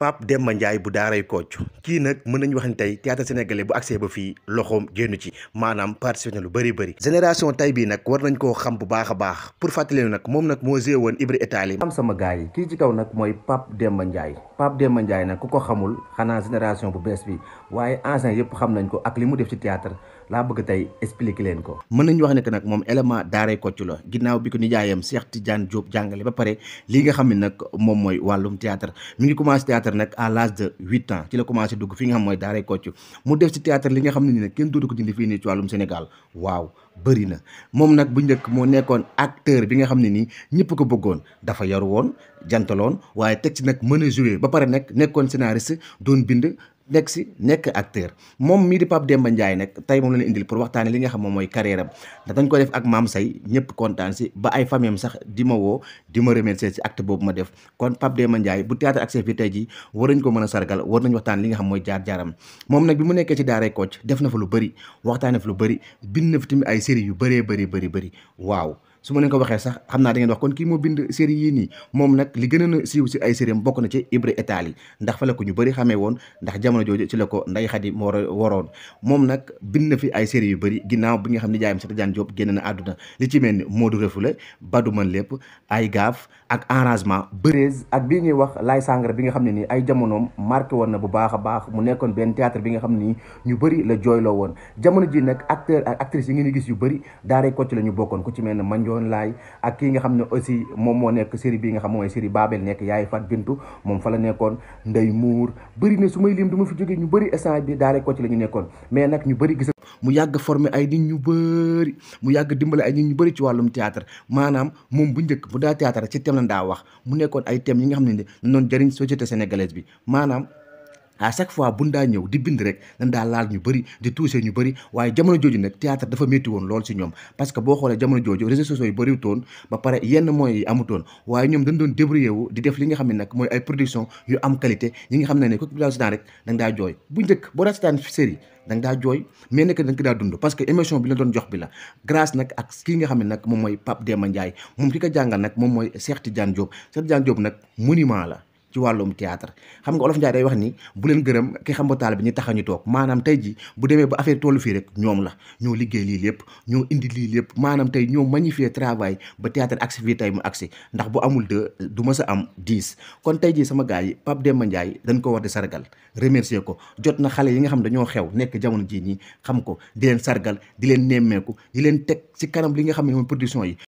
Pape Demba Ndiaye bu daaray Kocc kii nag mën nañu wax ni tey théâtre sénégalais bu accès ba fii loxoom génn ci maanaam participé na lu bëri bëri génération tey bii nag war nañ koo xam bu baax a baax pour fàttali nag moom nag moo gée woon Ibra Italie am sama gars yi kii ci kaw nag mooy Pape Demba Ndiaye Pape Demba Ndiaye nag ku ko xamul xanaa génération bu bees bi waaye ancien yëpp xam nañ ko ak li mu def ci théâtre laa bëgg tey expliquer leen ko mën nañu wax ne que nag moom élément daaray Kocc la ginnaaw bi ko nijaayam Cheikh Tidiane Diop jàngale ba pare li nga xam ne nag moom mooy wàllum théâtre mi ngi commencé théâtre nag à l'âge de huit ans ci la commencé dugg fi nga xam mooy daaray Kocc mu def ci théâtre li nga xam ne ni nag kenn dootu ko dindi fii nii ci wàllum Sénégal waaw bëri na moom nag bu njëkk moo nekkoon acteur bi nga xam ne nii ñëpp ko bëggoon dafa yaru woon jantaloon waaye teg ci nag mën a jouer ba pare nag nekkoon scénariste doon bind nekk si nekk acteur moom mii di Pape Demba Ndiaye nag tey moom la ñu indil pour waxtaane li nga xam moom mooy carrière am ndax dañ ko def ak maam say ñëpp kontaan si ba ay famille am sax di ma woo di ma remercier si acte boobu ma def kon Pape Demba Ndiaye bu théâtre accès fii tey jii war nañ ko mën a sargal war nañ waxtaan li nga xam mooy jaar-jaaram moom nag bi mu nekkee ci daaray Kocc def na fa lu bëri waxtaane fa lu bëri bind na fa tamit ay série yu bëree bëri bëri bëri waaw su ma leen ko waxee sax xam naa da ngeen wax kon kii moo bind série yii nii moom nag li gën a siiw si ay série bokk na ci Ibra Italie ndax fa la ko ñu bëri xamee woon ndax jamono jooju ci la ko Ndeye Khady moo waroon moom nag bind na fi ay série yu bëri ginnaaw bi nga xam ne jaayam Cheikh Tidiane Diop génn na àdduna li ci mel ni Modou Refoulé Badou Man lépp ay gaaf ak arrangement bërees ak bii ñuy wax Laye Sangara bi nga xam ne nii ay jamonoom marqué woon na bu baax a baax mu nekkoon benn théâtre bi nga xam ne nii ñu bëri la jooyloo woon jamono ji nag acteur ak actrice yi ngeen gis yu bëri daaray Kocc la ñu bokkoon ku ci mel ne Mandione Laye ak kii nga xam ne aussi moom moo nekk série bi nga xam mooy série Babel nekk yaay Fat Bintu moom fa la nekkoon Ndey Muur bëri na su may lim du ma fi jógee ñu bëri instant bi daaray Kocc la ñu nekkoon mais nag ñu bëri gis mu yàgg formé ay nit ñu bëri mu yàgg dimbale ay nit ñu bëri ci wàllum théâtre maanaam moom bu njëkk bu daa théâtre ci thème la daa wax mu nekkoon ay thèmes yi nga xam ne ne noonu jëriñ société sénégalaise bi maanaam à chaque fois buñ daa ñëw di bind rek dañ daa laal ñu bëri di touché ñu bëri waaye jamono jooju nag théâtre dafa métti woon lool si ñoom parce que boo xoolee jamono jooju réseaux sociaux yi bëriwutoon ba pare yenn moyens yi amutoon waaye ñoom dañ doon débrouillé wu di def li nga xam ne nag mooy ay production yu am qualité yi nga xam ne ne ko daa seetaan rek da nga daa jooy bu njëkk boo daa seetaan série da nga daa jooy mais nekk da nga ko daa dund parce que émission bi la doon jox bi la grâce nag ak kii nga xam ne nag moom mooy Pape Demba Ndiaye moom ki ko jàngal nag moom mooy Cheikh Tidiane Diop Cheikh Tidiane Diop nag monument la ci wàllum théâtre xam nga olof Njaay day wax ni bu leen gërëm ki xam ba taal bi ñu tax ñu toog maanaam tey ji bu demee ba affaire tollu fii rek ñoom la ñoo liggéey lii lépp ñoo indi lii lépp maanaam tey ñoo magnifier travail ba théâtre agsi fii tey mu agsi ndax bu amul deux du ma sa am dix kon tey ji sama gars yi Pape Demba Ndiaye dañ ko war di sargal remercier ko jot na xale yi nga xam dañoo xew nekk jamono jii nii xam ko di leen sargal di leen nemmeeku di leen teg ci kanam li nga xam ne mooy production yi